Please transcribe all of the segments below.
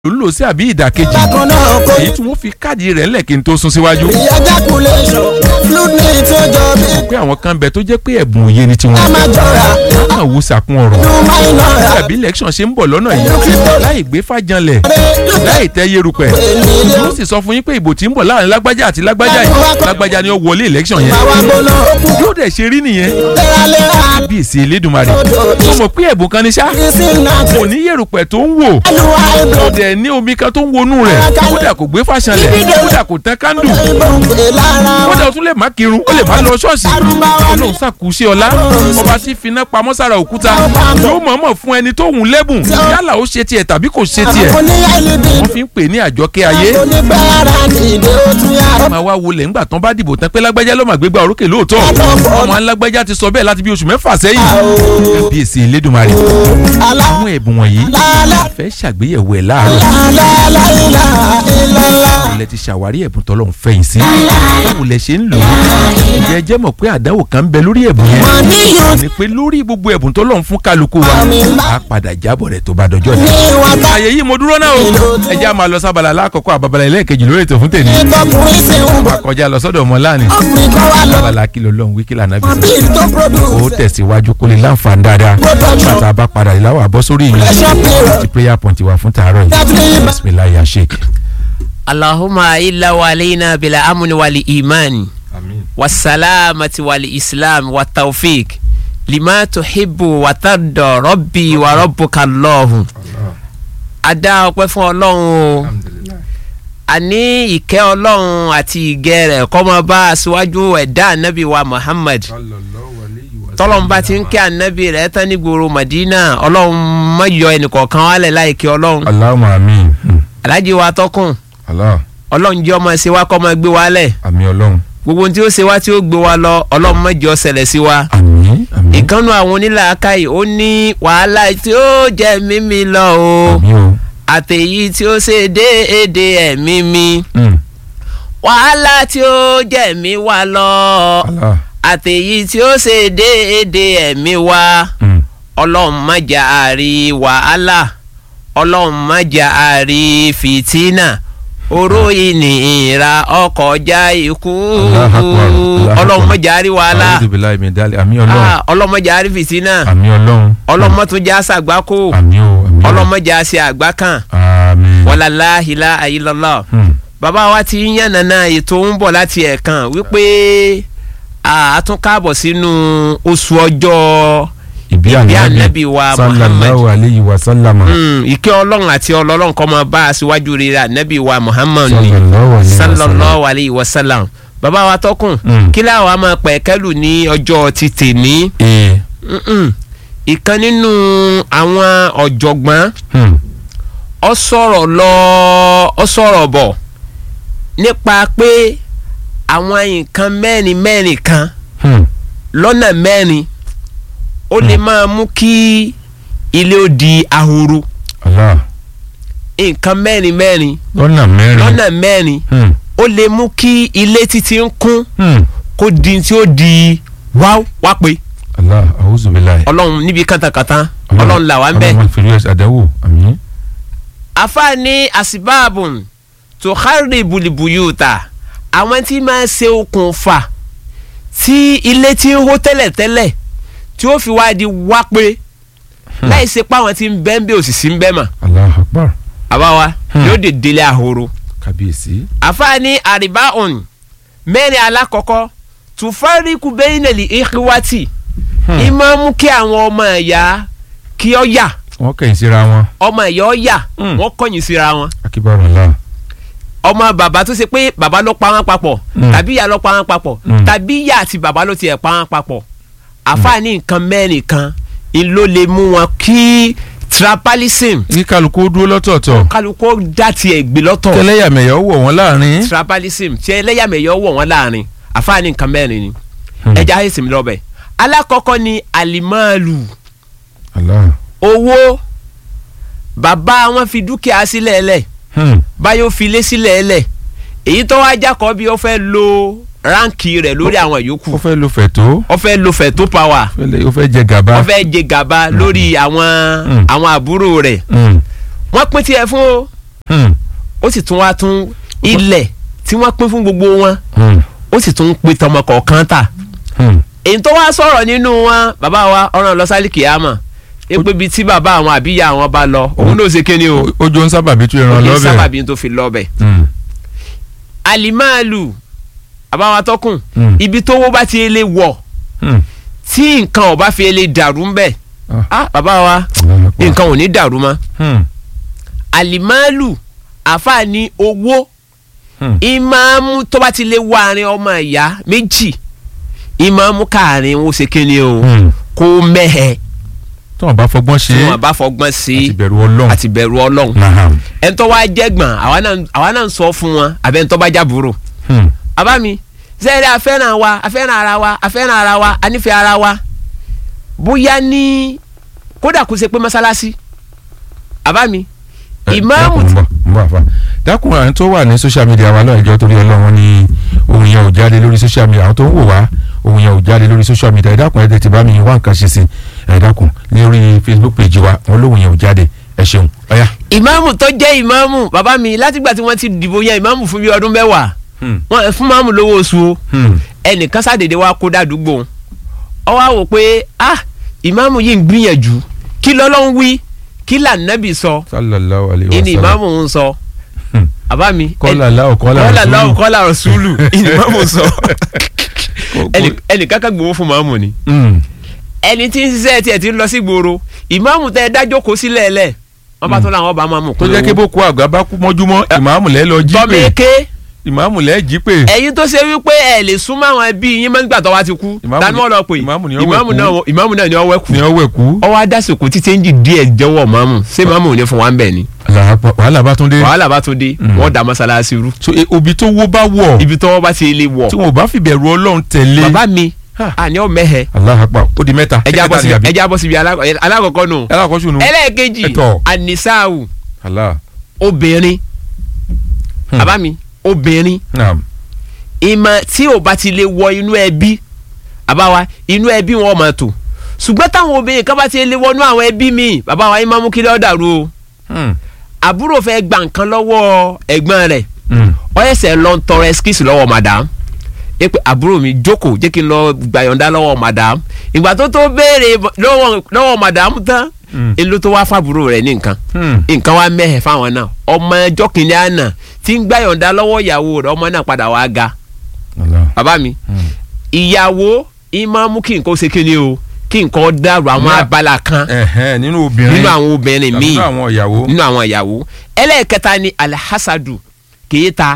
ló ń lò sí àbí ìdàkejì bákan náà kò èyí tí wọ́n fi káàdì rẹ̀ ńlẹ̀ kí n tó sún síwájú. ejaculation fluid ní tí ó jọ bí pé àwọn kan bẹ tó jẹ́ pé ẹ̀bùn òye ni tiwọn. ká má jọra wọ́n kàn wo sàkún ọ̀rọ̀. nínú máìnà tàbí election ṣe ń bọ̀ lọ́nà yìí láì gbé fàjànlẹ̀ láì tẹ́ yerupẹ̀. yóò sì sọ fún yín pé ìbò tí ń bọ̀ láàrin lágbájá àti lágbájá yìí lágbájá ni ó wọlé election yẹn. àwa gbóná okùn yóò dẹ̀ ṣe rí nìyẹn. léraléra bí èsì elédùnmarè. tó mọ̀ pé ẹ̀bùn kan ní sá. kìsìn náà kò ní yerupẹ̀ tó ń wò. ẹnuwa ìbò kò dẹ̀ ní omi kan tó ń wọnú rẹ̀. kódà kò gbé fàṣànlẹ̀ kódà kò tán kándù. ìbò ń pè lára kódà ó tún lè má kírun ó lè má lọ ṣọ́ọ̀ṣì. arúgbáwá ní ọlọ́run ṣàkúṣe ọlá ọba tí finá pamọ́ sára òkúta yóò mọ̀ọ́mọ̀ fún ẹni tó hùn lẹ́bùn yálà ó ṣe tiẹ̀ tàbí kò ṣe tiẹ̀ oníyá ìlíbi wọ́n fi ń pè ní àjọkẹ́ ayé onígbàrá nìdè ó tún yára máa wá wọlé ńgbà tán bá dìbò tán pé lágbájá ló máa gbégbá orókè lóòótọ́ ọmọ alágbájá ti sọ bẹ́ẹ̀ láti bí oṣù mẹ́fà sẹ́yìn kábíyèsí elédùnmarè alá àwọn ẹ̀bùn wọ̀nyí lálá fẹ́ ṣàgbéyẹ̀wò ẹ̀ láàárọ̀ lálá ilá ilá ilẹ̀ ti ṣàwárí ẹ̀bùn tọ́lọ́run fẹ̀yìn sí báwo lẹ ṣe ń lò ó ǹjẹ́ ẹ jẹ́ mọ̀ pé àdáwò kan ń bẹ lórí ẹ̀bùn yẹn mọ̀níyàn ni pé lórí gbogbo ẹ̀bùn tọ́lọ́run fún kálukú wa á padà jábọ̀ rẹ̀ tó bá dọjọ́ ní ni. wàtá àyè yìí mo dúró náà o ẹ jẹ́ a máa lọ sábàlá alákọ̀ọ́kọ́ àbàbàlà ẹlẹ́ẹ̀kejì lórí ètò fún tèmi ìtọkùnrin sì ń bọ̀ kọjá lọ sọ́dọ̀ ọmọ láàánú ọkùnrin kan wà lọ sábàlá kìlọ̀ lọ́hùn wíkìlà náà bí bìí tó ó produce tẹ̀síwájú kó lè láǹfààní dáadáa bàtà bá padà ìláwọ̀ àbọ̀ sórí ìyẹn pressure period ti prayer point wa fún tàárọ̀ yìí definitely bisimilayi ashek. اللهم إلا وعلينا بالأمن والإيمان والسلامة والإسلام والتوفيق لما تحب وترضى ربي وربك الله adá ọpẹ́ fún Ọlọ́run o àní ìkẹ́ Ọlọ́run àti ìgẹ́ rẹ̀ kó máa bá aṣíwájú ẹ̀dá ànábì wa Muhammad tọ́lọ́run bá ti ń kẹ́ ànábì rẹ̀ tán ní gbòòrò Madina Ọlọ́run má yọ ẹnìkọ̀ọ̀kan wálẹ̀ láì kí Ọlọ́run Allahumma àmín alájí wa tọkùn Allah Ọlọ́run jẹ́ ọmọ ṣe wá kọ́ máa gbé wa lẹ̀ àmín Ọlọ́run gbogbo ohun tí ó ṣe wá tí ó gbé wa lọ Ọlọ́run má jẹ́ ó ṣẹlẹ̀ sí wa àmín àmín ìkànnù àwọn onílàákàyè ó ní wàhálà tí ó jẹ́ mímí lọ o àmín o. àtẹ̀yí tí ó ṣe déédé ẹ̀mí mi Mm. wàhálà tí ó jẹ́ mí wá lọ Allah. àtẹ̀yí tí ó ṣe déédé ẹ̀mí wa Mm. ọlọ́run má jà àrí wàhálà ọlọ́run má jà àrí fìtínà oró ìnira ọkọjá ikú Allahu Akbar, Allahu ọlọ́run má Akbar. jà àrí wàhálà A'udhu billahi min dali àmín Ọlọ́run Ah, ọlọ́run má jà àrí fìtínà àmín Ọlọ́run ọlọ́run má tún já sàgbákò àmín o àmín o. ọlọ́run má jà sí àgbá kan àmín. wàlá láhìlá àyílọ́lọ́ Mm. bàbá wa ti ń yànnàná ètò ń bọ̀ láti ẹ̀kan wípé a tún káàbọ̀ sínú oṣù ọjọ́ ìbí ìbí ànábì ànábì wa sallallahu alayhi wa sallama. Mm, ìkẹ́ ọlọ́run àti ọlọ́run kó máa bá aṣíwájú rere ànábì wa muhammad ni sallallahu alayhi wa sallam. sallallahu alayhi wa sallam bàbá wa tọkùn Mm. kí láwa máa pẹ̀ kẹ́lù ní ọjọ́ ti tèní ee. Mm-mm. ìkan nínú àwọn ọ̀jọ̀gbọ́n Mm. ọ sọ̀rọ̀ lọ ọ sọ̀rọ̀ bọ̀ nípa pé àwọn nǹkan mẹ́rin mẹ́rin kan Mm. lọ́nà mẹ́rin ó lè máa mú kí ilé ó di ahoro Allah. nǹkan mẹ́rin mẹ́rin lọ́nà mẹ́rin. lọ́nà mẹ́rin Mm. ó lè mú kí ilé títí ń kún Mm. kó di tí ó di wáw wá pé Allah a'udhu billahi. ọlọ́run níbi kàtàkàtà ọlọ́run là wá ń bẹ̀. ọlọ́run fèrè ẹ̀sẹ̀ àdáwò àmín. àfààní àsìbáàbùn tó kárí bùlìbùyùtà àwọn tí máa ṣe okùnfà tí ilé tí ń hó tẹ́lẹ̀tẹ́lẹ̀ tí ó fi wá di wá pé láì ṣe pé àwọn tí ń bẹ́ ń bẹ́ òsì sí ń bẹ́ mà Allahu akbar. àbáwá Hmm. yóò dé délé ahoro. kábíyèsí. àfààní àríbáhùn mẹ́rin alákọ̀ọ́kọ́ tùfáríkù bẹ́yìnẹ̀lì ìhíwátì ìmọ̀ mú kí àwọn ọmọ ẹ̀yà kí ọ yà wọ́n kẹ́yìn síra wọn. ọmọ ẹ̀yà ọ yà Hmm. wọ́n kọ̀yìn síra wọn. akíbarò Allah. ọmọ bàbá tó ṣe pé bàbá ló pa wọn papọ̀ Mm. tàbí ìyá ló pa wọn papọ̀ Mm. tàbí ìyá àti bàbá ló tiẹ̀ pa wọn papọ̀ àfààní nǹkan mẹ́rin kan ń ló lè mú wọn kí trapalism kí kálukú dúró lọ́tọ̀ọ̀tọ̀. kálukú dá tiẹ̀ gbé lọ́tọ̀ kẹlẹ́yàmẹ̀yà wọ̀ wọ́n láàrin. trapalism tí ẹlẹ́yàmẹ̀yọ wọ̀ wọ́n láàrin àfààní nǹkan mẹ́rin ni Hmm. ẹja ayéṣin lọ́bẹ̀ alákọ̀ọ́kọ́ ni alimalu Allah. owó bàbá wọn fi dúkìá sílẹ̀ lẹ̀ Hmm. báyọ̀ fi lé sílẹ̀ lẹ̀ èyí tó wá jákọ́ bí ó fẹ́ lo ránkì rẹ̀ lórí àwọn ó yòókù fẹ́ lo fẹ̀tó. ó fẹ́ lo fẹ̀tó power ó fẹ́ lè- ó fẹ́ jẹ gàba. ó fẹ́ jẹ gàba lórí àwọn Mm. àwọn àbúrò rẹ̀ Hmm. wọ́n pín tiẹ̀ fún o Hmm. ó sì tún wá tún ilẹ̀ tí wọ́n pín fún gbogbo wọn Hmm. ó sì tún pín tọmọ kọ̀ọ̀kan tà Hmm. èyí tó wá sọ̀rọ̀ nínú wọn bàbá wa ọ̀ràn lọ sálì kìámà epe bíi tí bàbá àwọn àbíyá àwọn bá lọ òun náà ṣe kíni o ojú ń sábàbí tún ìran òkè lọ́bẹ̀. sábàbí tó fi lọ́bẹ̀ Hmm. alimáàlù àbáwọn atọ́kùn Hmm. ibi tó wó bá ti lè wọ̀ Hmm. tí nǹkan ò bá fi lè dàrú ń bẹ̀ Ah. ah bàbá wa nǹkan ò ní dàrú mọ́ Hmm. alimáàlù àfààní owó Hmm. ìmáàmù tó bá ti lè wọ àárín ọmọ ìyá méjì ìmáàmù káàrin ó ṣe kíni o Hmm. kó mẹ́hẹ̀ tí wọn bá fọgbọ́n ṣe tí é wọn bá fọgbọ́n sí àti bẹ̀rù ọlọ́run. àti bẹ̀rù ọlọ́run Naham. ẹni tó wá jẹ́gbọ̀n àwa náà àwa náà ń sọ fún wọn àbẹ́ ẹni tó bá jábúrò Hmm. àbá mi sẹ́ẹ̀rẹ́ afẹ́ràn wa afẹ́ràn ara wa afẹ́ràn ara wa anífẹ́ ara wa bóyá ní kódà kó ṣe pé mọ́sálásí àbá mi Eh, ìmáàmù dákun, ń bọ̀, ń bọ̀ àfa. dákun àwọn tó wà ní social media wa náà ìjọ torí ọlọ́run ní ohun yẹn ò jáde lórí social media àwọn tó ń wò wá ohun yẹn ò jáde lórí social media ẹ dákun ẹ tètè bá mi wá nǹkan ṣe sí ẹ dákun lórí facebook page wa wọn lóhun yẹn ò jáde ẹ ṣeun ọyá. ìmáàmù tó jẹ́ ìmáàmù bàbá mi látìgbà tí wọ́n ti dìbò yan ìmáàmù fún bí ọdún mẹ́wàá wọ́n fún máàmù lówó oṣù o ẹnìkan sàdédé wa kó dàdúgbò ọ wá wò pé ah ìmáàmù yìí ń gbìyànjú kí lọ́lọ́run wí kí lànàbì sọ sallallahu alayhi wa ìní sallam. ìmáàmù ń sọ Hmm. àbá mi kọ́lá aláwọ̀ kọ́lá kọ́lá rasulu. lọ́wọ́ kọ́lá rasulu ìní ìmáàmù ń sọ Kò- ẹnì- ẹnìkan kan gbowó fún máàmù ni Hmm. ẹni tí ń ṣiṣẹ́ tiẹ̀ ti ń lọ sí gbòòrò ìmáàmù tẹ dájọ́ kó sílẹ̀ lẹ̀ wọ́n bá tún làwọn bá máàmù tó jẹ́ kí boko àgbà bá kú mọ́júmọ́ ìmáàmù lẹ́ lọ jí pé tọ́mẹ́kẹ́ ìmáàmù lẹ́ jí pé ẹ̀yin tó ṣe wípé ẹ lè súnmọ́ àwọn ẹbí yín máa ń gbà tó wá ti kú Ìmáàmù tani ni- wọ́n lọ pè ìmáàmù ni ó wẹ̀ ìmáàmù kú. náà ìmáàmù náà ni ó wẹ̀ kú ni ọ wẹ̀ kú. ọwọ́ adásìkò tí chẹ́ńjì díẹ̀ jẹ́wọ́ máàmù ṣé máàmù ò ní fún wa ń bẹ̀ ni Allahu Akbar. wàhálà bá tún dé. wàhálà bá tún dé wọ́n da mọ́sálásí rú so e- òbí tó wó bá wọ̀ ibi tó wọ́n bá ti lè wọ̀ tí wọn ò bá fìbẹ̀rù ọlọ́run tẹ̀lé. bàbá mi Ha. àní ọ mẹ́hẹ̀ Allahu Akbar. ó di mẹ́ta. ẹja bọ́ Ẹ̀kẹta ni síbi àbí? ẹja bọ́ síbi alákọ̀- alákọ̀ọ́kọ́ nù ẹ lákọ̀ọ́sù nu. ẹlẹ́ẹ̀kejì Ẹ̀tọ́. ànisáàwù Allah. obìnrin Hmm. bàbá mi obìnrin naam. ìmọ̀ tí ò bá ti lè wọ inú ẹbí bàbá wa inú ẹbí wọn máa tò ṣùgbọ́n táwọn obìnrin kan bá ti lè wọnú àwọn ẹbí mi bàbá wa yín máa mú kí lọ́ọ́ dàrú o Hmm. àbúrò fẹ́ gba nǹkan lọ́wọ́ ẹ̀gbọ́n rẹ̀ Hmm. ó ẹsẹ̀ lọ ń tọrọ ẹskísì lọ́wọ́ madam ẹ pé àbúrò mi jókòó jẹ́ kí n lọ gbàyọ̀ǹda lọ́wọ́ madam ìgbà tó tó béèrè lọ́wọ́ lọ́wọ́ madam tán Hmm. èló tó wá fàbúrò rẹ̀ ní nǹkan Hmm. nǹkan wa mẹ́hẹ̀ fáwọn náà ọmọ ẹjọ́ kìnìún àná tí ń gbàyọ̀ǹda lọ́wọ́ ìyàwó rẹ̀ ọmọ náà padà wá ga Allah. bàbá mi Hmm. ìyàwó ìmọ̀ mú kí nǹkan ó ṣe kíni o kí nǹkan dàrú àwọn Ní- abala kan Ẹ̀hẹ́n, nínú obìnrin. nínú àwọn obìnrin tàbí míì nínú àwọn ìyàwó. nínú àwọn ìyàwó ẹlẹ́ẹ̀kẹta ni alhassadu kèéta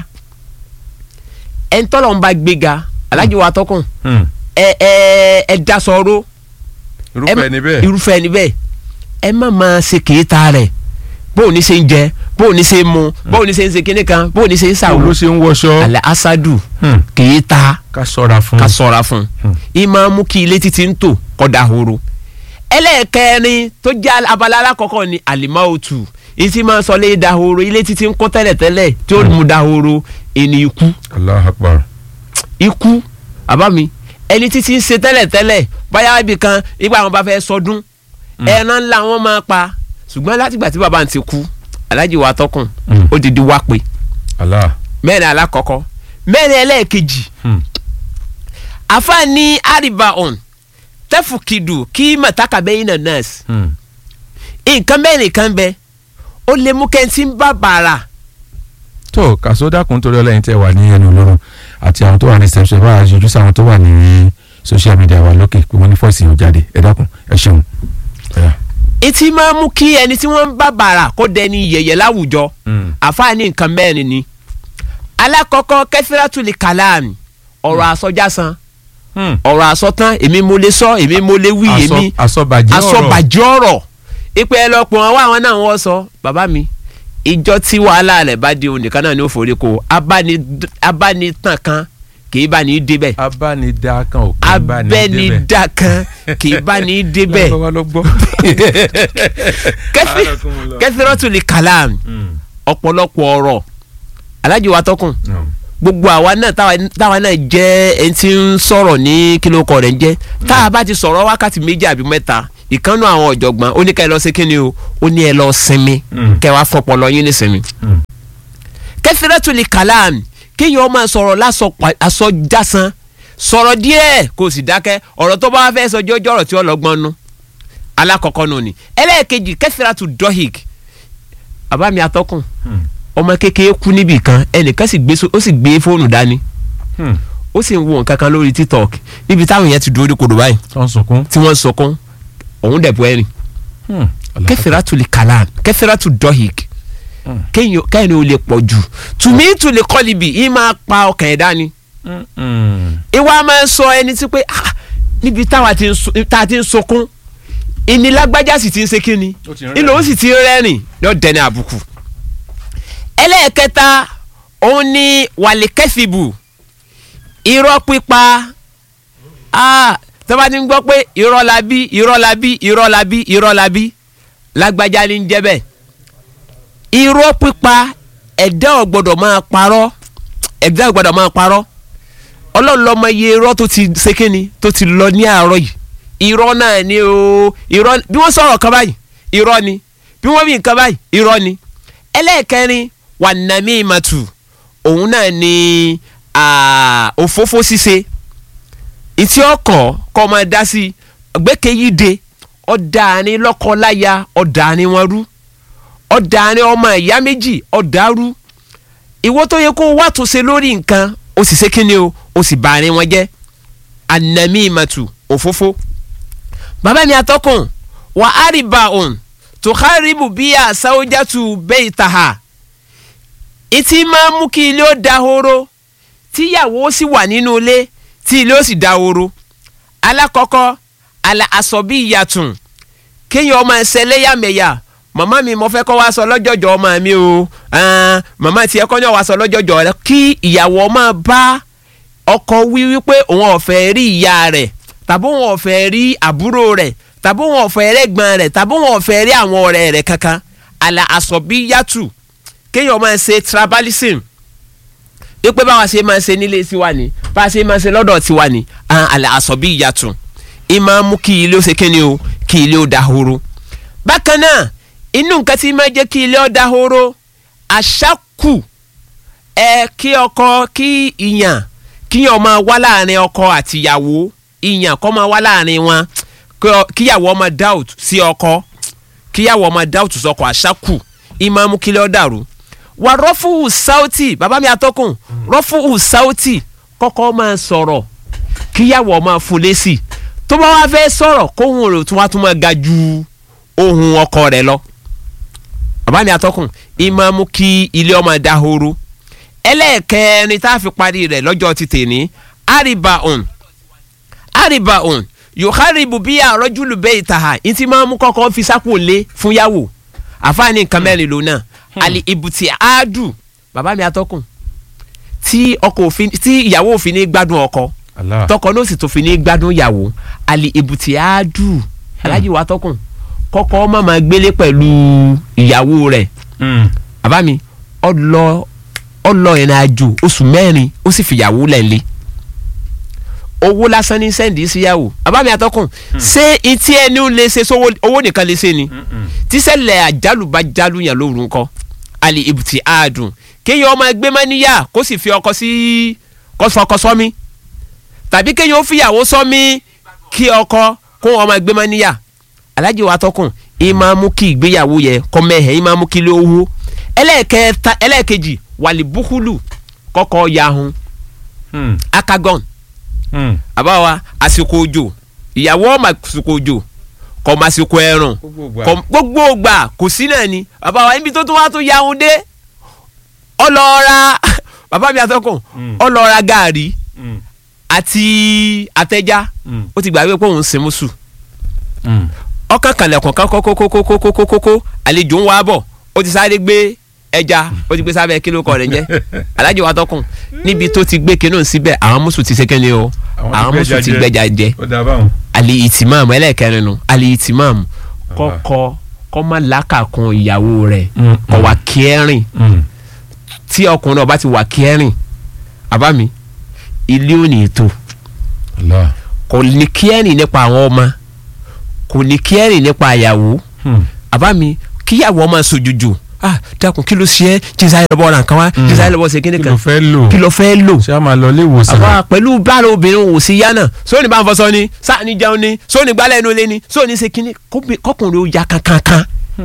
ẹ̀ńtọ́lọ́ ń bá gbéga alájí wa tọkùn Hmm. ẹ ẹ ẹ dasọ̀rọ̀ irúfẹ́ ni bẹ́ẹ̀. irúfẹ́ ni bẹ́ẹ̀ ẹ má máa ṣe kèéta rẹ̀ bóun ní ṣe ń jẹ bóun ní ṣe ń mu bóun ní ṣe ń ṣe kíní kan bóun ní ṣe ń báwo ló ṣàwò ṣe ń wọṣọ. alhassadu Hmm. kèéta ká ṣọ́ra fún. ká sọ̀ra fún un Hmm. ìmọ̀ mú kí ilé títí ń tò kọ́dà horo ẹlẹ́ẹ̀kẹrin tó jẹ́ abala alákọ̀ọ́kọ́ ni alimautu ìtì máa sọ lé dahoro ilé títí ń kọ́ tẹ́lẹ̀tẹ́lẹ̀ tí ó mú dahoro ẹni ikú Allahu Akbar. ikú àbá mi ẹni títí ń ṣe tẹ́lẹ̀tẹ́lẹ̀ báyà ibì kan nígbà wọn bá fẹ́ sọdún ẹran ńlá wọn máa pa ṣùgbọ́n látìgbà tí bàbá ń ti kú alájí wa tọkùn Hmm. ó dìdí wá pé Allah. mẹ́rin alákọ̀ọ́kọ́ mẹ́rin ẹlẹ́ẹ̀kejì Hmm. afa ni aribaon tẹfukidu kí mataka bẹyìn na nurse Hmm. nǹkan mẹ́rin kan bẹ ó lè mú kẹ́ntì ń bá bàrà tó kàṣó dákun torí ọlẹ́yin tẹ́ wà ní ẹnu olóró àti àwọn tó wà ní reception bá a yọjú sáwọn tó wà ní social media wa lókè pé wọ́n ní fọ́ọ̀sì yóò jáde ẹ dákun ẹ ṣeun. Ọ̀yá. etí máa mú kí ẹni tí wọ́n ń bá bàrà kó dẹni yẹ̀yẹ̀ láwùjọ Hmm. àfa ní nǹkan mẹ́rin ni alákọ̀ọ́kọ́ kẹsíratuli kàlámì ọ̀rọ̀ àsọjásán Hmm. ọ̀rọ̀ àsọtán èmi mo lè sọ èmi mo lè wí Asọ- èmi asọbàjẹ́ ọ̀rọ̀ asọ̀bàjẹ́ ọ̀rọ̀ ìpè ẹ lọ pọ̀ wọn wá àwọn náà wọ́n sọ bàbá mi ìjọ tí wàhálà rẹ̀ bá di onìkan náà ní ó forí ko abáni- abánitàn kan kì í bá ní í débẹ̀ abánidá kan ò kí ń bá ní débẹ̀. abẹ́nidá kan kì í bá ní í débẹ̀ lọ́wọ́ ló gbọ́. kẹsìrọ́tù lè kàlám Hmm. ọ̀pọ̀lọpọ̀ ọ̀rọ̀ alájò wa tọkùn Hmm. gbogbo àwa náà táwa- táwa náà jẹ́ ẹni tí ń sọ̀rọ̀ ní kílókọ̀ rẹ̀ ń jẹ́ tá a bá ti sọ̀rọ̀ wákàtí méjì àbí mẹ́ta ìkànnù àwọn ọ̀jọ̀gbọ́n ó ní ká ẹ lọ sí kíni o ó ní ẹ lọ sinmi Mm. kẹ wá fọpọlọ yín ní sinmi Hmm. kẹfìrẹ́tùlì kàlám kéèyàn máa sọ̀rọ̀ lásọ pa- aṣọ jásán sọ̀rọ̀ díẹ̀ kó o sì dákẹ́ ọ̀rọ̀ tó bá wá fẹ́ sọ jọjọ́ ọ̀rọ̀ tí ó lọ́gbọ́n nu alákọ̀ọ́kọ́ nù ni ẹlẹ́ẹ̀kejì kẹfìrẹ́tù dọ́hìk àbámi atọ́kùn ọmọ kékeré kú níbì kan ẹnìkan sì gbé so- ó sì gbé fóònù dání ó sì ń wo nǹkan kan lórí tiktok níbi táwọn yẹn ti dúró ní kodò báyìí tó ń sunkún. tí wọ́n ń sọkún òun dẹ̀ bọ́ ẹ̀rìn kẹfìrẹ́tù lè kàlám kẹfìrẹ́tù dọ́hìk kéèyàn kéèyàn ò lè pọ̀ jù tùmí tù lè kọ́ libi yìí máa pa ọkàn ẹ̀ dání ìwà máa ń sọ ẹni tí pé ah, níbi táwa ti ń so- tá a ti ń sọkún ìnilágbájá sì ti ń ṣe kíni Ó ti ń ìlò ó sì ti ń rẹ́rìn yóò dẹni àbùkù. ẹlẹ́ẹ̀kẹta òun ni wàlíkẹ́fìbù irọ́ pípa ah, tó bá ti ń gbọ́ pé irọ́ la bí irọ́ la bí irọ́ la bí irọ́ la bí lágbájá ní ń jẹ́ bẹ́ẹ̀ irọ́ pípa ẹ̀dá ò gbọ́dọ̀ máa parọ́ ẹ̀dá ò gbọ́dọ̀ máa parọ́ ọlọ́run lọ́mọ iye irọ́ tó ti ṣe kíni tó ti lọ ní àárọ̀ yìí irọ́ náà ni o irọ́ bí wọ́n sọ̀rọ̀ kan báyìí irọ́ ni bí wọ́n bí nǹkan báyìí irọ́ ni ẹlẹ́ẹ̀kẹrin wà nàmí ìmàtù òun náà ni ah, òfófó ṣíṣe ìtí ọkọ̀ kọ́ máa dá sí gbẹ́kẹ̀yíde ọ̀dàárín lọ́kọ-láya ọ̀dàárín wọn rú ọ̀dàárín ọmọ ìyá méjì ọ̀dàrú ìwọ tó yẹ kó wá tó ṣe lórí nǹkan ó sì ṣe kíni o ó sì bá àárín wọn jẹ́ anami ìmàtù òfófó bàbá mi atọ́kùn wà á rí bá òun tó kárìbù bí àsáwójátù bẹ́ẹ̀ tàhà ìtì máa mú kí ilé ó dahoro tíyàwó sì wà nínú ilé tí ilé ó sì dahoro alákọ̀ọ́kọ́ àlà àsọ̀bí ìyàtùn kéèyàn ọmọ ẹsẹ̀ lẹ́yàmẹ̀yà màmá mi mo fẹ́ kọ́ wá sọ lọ́jọ́jọ́ ọmọ mi o ah, màmá tiẹ̀ kọ́ ní wá sọ lọ́jọ́jọ́ rẹ kí ìyàwó máa bá ọkọ wí wípé òun ò fẹ́ rí ìyá rẹ̀ tàbí òun ò fẹ́ rí àbúrò rẹ̀ tàbí òun ò fẹ́ rí ẹ̀gbọ́n rẹ̀ tàbí òun ò fẹ́ rí àwọn ọ̀rẹ́ rẹ̀ kankan àlà àsọ̀bí yàtù kéèyàn máa ṣe tribalism wípé báwa ṣe máa ṣe nílé tiwa ni báwa ṣe máa ṣe lọ́dọ̀ tiwa ni ah, àlà àsọ̀bí yàtù ìmáa mú kí ilé ó ṣe kíni o kí ilé ó dahoro bákan náà inú nǹkan tí máa jẹ́ kí ilé ó dahoro àṣàkù ẹ kí ọkọ kí ìyàn kíyàn máa wá láàrin ọkọ àtìyàwó ìyàn kọ́ máa wá láàrin wọn kí ọ- kíyàwó máa doubt sí ọkọ kíyàwó máa doubt sọkọ àṣàkù ìmáàmù kílẹ̀ ọ́ dàrú wà rọ́fùhù sáùtì bàbá mi àtọ́kùn rọ́fùhù sáùtì kọ́kọ́ máa sọ̀rọ̀ kíyàwó máa fún lésì tó bá wá fẹ́ sọ̀rọ̀ kóhun rẹ̀ tún wá tún máa ga ju ohun ọkọ rẹ̀ lọ bàbá mi àtọ́kùn ìmáàmù kí ilé ọmọ dahoro ẹlẹ́ẹ̀kẹrin tá a fi parí rẹ̀ lọ́jọ́ ti tèní àríbàùn àríbàùn yòókàrìbù bí àrọ́júlù bẹ́ẹ̀ ìtàhà ìtì máa mú kọ́kọ́ fi sápò lé fún yàwó àfáàní nǹkan mẹ́rin ló náà àlè ìbùtì àádù bàbá mi atọ́kùn tí ọkọ òfin tí ìyàwó òfin ní gbádùn ọkọ Allah. tọkọ náà sì tó fi ní gbádùn ìyàwó àlè ìbùtì àádù alájí wa tọkùn kọ́kọ́ má máa gbélé pẹ̀lú ìyàwó rẹ̀ Mm. bàbá mi ọlọ ọlọ ìrìn àjò oṣù mẹ́rin ó sì fìyàwó lẹ́ńlé owó lásán ní sẹ́ǹdì síyàwó bàbá mi àtọkùn ṣé etí ẹni ó lè ṣe sówó owó nìkan lè ṣe ni tíṣẹ̀lẹ̀ àjálù bá jálù yàn lóru ńkọ́ àlè ìbùtì àádùn kéèyàn ọmọ ẹgbẹ́ máa níyà kó sì fi ọkọ sí kọ́sọ́kọ́ sọ́mi tàbí kéèyàn ó fìyàwó sọ́mi kí ọkọ kó ọmọ ẹgbẹ́ máa níyà alájì wa tọkùn ìmáa mú kí ìgbéyàwó yẹ kọ́mẹ́hẹ̀ ìmáa mú kí ló wó ẹlẹ́ẹ̀kẹta ẹlẹ́ẹ̀kejì wàlì búkúlù kọ́kọ́ yahun Mm. akagon Mm. àbáwa àsìkò òjò ìyàwó ọmọ àsìkò òjò kọ́ ọmọ àsìkò ẹ̀rùn Gbogbo ìgbà. kọ́- gbogbo ògbà kò sí náà ni àbáwa níbi tó tún wá tó yahun dé ọlọ́ọ̀ra bàbá mi àtọkùn Mm. ọlọ́ọ̀ra gàárì Mm. àti àtẹjá Mm. ó ti gbàgbé pé òun ń sin mùsù Mm. ọkàn kànlẹ̀kùn kan kókókókókókókókó àlejò ń wá bọ̀ ó ti sáré gbé ẹja ó ti gbé sábẹ́ kí ló kọ rẹ̀ ń jẹ́ alájọ wa tọkùn níbi tó ti gbé kinú síbẹ̀ àwọn mùsùn ti ṣe kẹ́ni o Àwọn ti àwọn gbẹ́ja mùsùn ti jẹ. gbẹ́ja jẹ Ó dáa báwọn. àlè ìtìmáàmù ẹlẹ́ẹ̀kẹrin nu àlè ìtìmáàmù kọ́kọ́ kọ́ má làákàkún ìyàwó rẹ̀ Mm. kọ́ wà kẹ́rìn Mm. tí ọkùnrin náà bá ti wà kẹ́rìn àbá mi ilé ò ní ètò Allah. kò ní kẹ́rìn nípa àwọn ọmọ kò ní kẹ́rìn nípa ìyàwó Mm. àbá mi kíyàwó ọmọ sojújú ah dákun kí ló ṣe é jíṣà yẹn lọ́bọ̀ ọ̀ràn kan wá jíṣà yẹn lọ́bọ̀ ṣe kíni kí kan ló fẹ́ lò kí ló fẹ́ lò ṣé a máa lọ ilé ìwòsàn àwa pẹ̀lú bára obìnrin wò sí yá náà sóòní bá ń fọṣọ ni sáàní jẹun ni sóòní gbálẹ̀ inú ilé ni sóòní ṣe kíní kóbi- kọkùnrin ó ya kankankan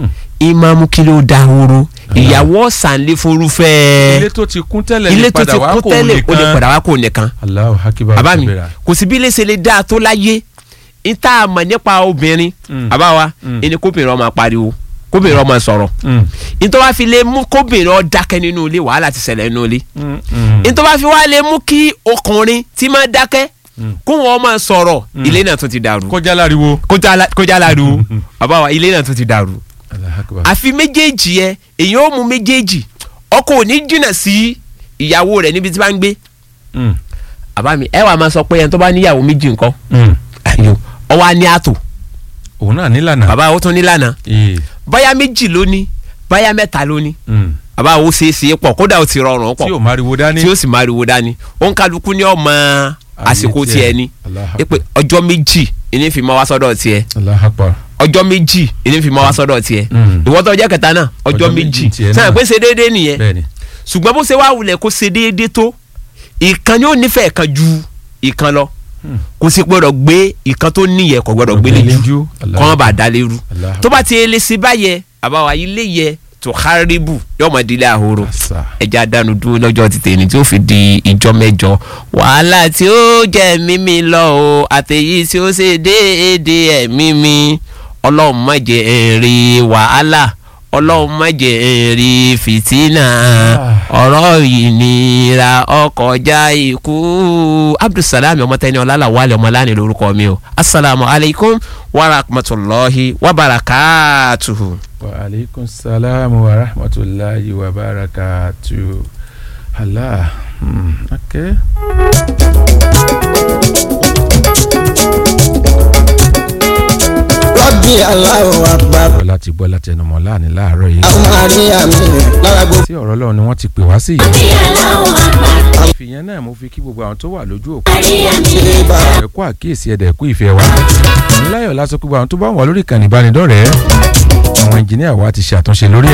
ìmáàmù kí ló da horo ìyàwó ọ̀sánlé forúfẹ́ ilé tó ti kún tẹ́lẹ̀ ilé lè tó padà ti wá kún kò tẹ́lẹ̀ ó lè nìkan padà wá kó nìkan Allahu Akbar bàbá mi kabira. kò sí bí ilé ṣe lè dáa tó láyé n tá a mọ̀ nípa obìnrin Mm. bàbá wa Mm. ẹni kóbìnrin ọmọ pariwo kóbìnrin ọmọ sọ̀rọ̀ Mm, n tó bá fi lè mú kóbìnrin ọ dákẹ́ nínú ilé wàhálà ti ṣẹlẹ̀ nínú ilé mm, mm. n tó bá fi wá lè mú kí ọkùnrin tí máa dákẹ́ Mm. kó wọn máa sọ̀rọ̀ ilé náà tó ti dàrú kọjá láriwo. kójá la- kójá láru bàbá wa ilé náà tó ti dàrú Allahu Akbar. àfi méjèèjì yẹ èyàn ó mú méjèèjì ọkọ ò ní jìnnà sí ìyàwó rẹ̀ níbi tí bá ń gbé Mm, bàbá mi ẹ wàá máa sọ pé ẹni tó bá níyàwó méjì nǹkan mm. ayo ọwọ́ á ní àtò òun náà nílànà. bàbá ó tún nílànà Ee, báyà méjì ló ní báyà mẹ́ta ló ní mm. bàbá ó ṣe é ṣe é pọ̀ kódà ó ti rọrùn tí pọ̀ o máriwo dání. tí ó sì máa riwo dání òun kálukú ní ọmọ àsìkò tiẹ̀ ni Allahu ẹ pé Akbar. ọjọ́ méjì ìní fi máa wá sọ́dọ̀ tiẹ̀ Allahu Akbar. ọjọ́ méjì ìní fi máa wá sọ́dọ̀ tiẹ̀ Mm. ìwọ tó jẹ́ kẹta náà ọjọ́ Ọjọ́ méjì méjì tiẹ̀ sáà náà. pé ṣe déédéé nìyẹn bẹ́ẹ̀ni. ṣùgbọ́n bó ṣe wá wulẹ̀ kó ṣe déédéé tó ìkan ni ó nífẹ̀ẹ́ kan ju ìkan lọ Hmm. kò sì gbọ́dọ̀ gbé ìkan tó níyẹ kò gbọ́dọ̀ gbélé ju kọ́ ọ́n bá dalé ru Allahu tó bá ti lè ṣe báyẹ àbáwá ilé yẹ tó haribu yọmọ dílé ahoro Àṣà. ẹja dánu dúró lọ́jọ́ ti tèmi tí ó fi di ìjọ mẹ́jọ wàhálà tí ó jẹ́ mímí lọ o àtẹ̀yí tí ó ṣe déédéé ẹ̀mí mi ọlọ́run má jẹ́ èrè wàhálà ọlọ́run má jẹ́ èrè fìtínà ọ̀rọ̀ ìnira ọkọjá ikú abdulsalami ọmọtẹni ọlálàwálẹ ọmọláni lórúkọ mi o asalaamu alaykum wa rahmatulahi wa barakatuhu. wa aleykum salaam wa rahmatulahi wa barakatu. Allah. Mm, okay. rọ́bì aláwọ̀ àgbà bọ́ láti gbọ́ láti ẹnu mọ́ láàní láàárọ̀ yìí. àwọn àríyá mi lára gbogbo. tí ọ̀rọ̀ Ọlọ́run ni wọ́n ti pè wá sí yìí. ìfìyẹn náà mo fi kí gbogbo àwọn tó wà lójú òkú. ṣe bá ẹ kú àkíyèsí ẹ̀dẹ̀ ẹ kú ìfẹ́ wa. láyọ̀ lásán gbogbo àwọn tó bá wà lórí ìkànnì ìbánidọ́rẹ̀ẹ́. àwọn ẹnjìníà wa ti ṣe àtúnṣe lórí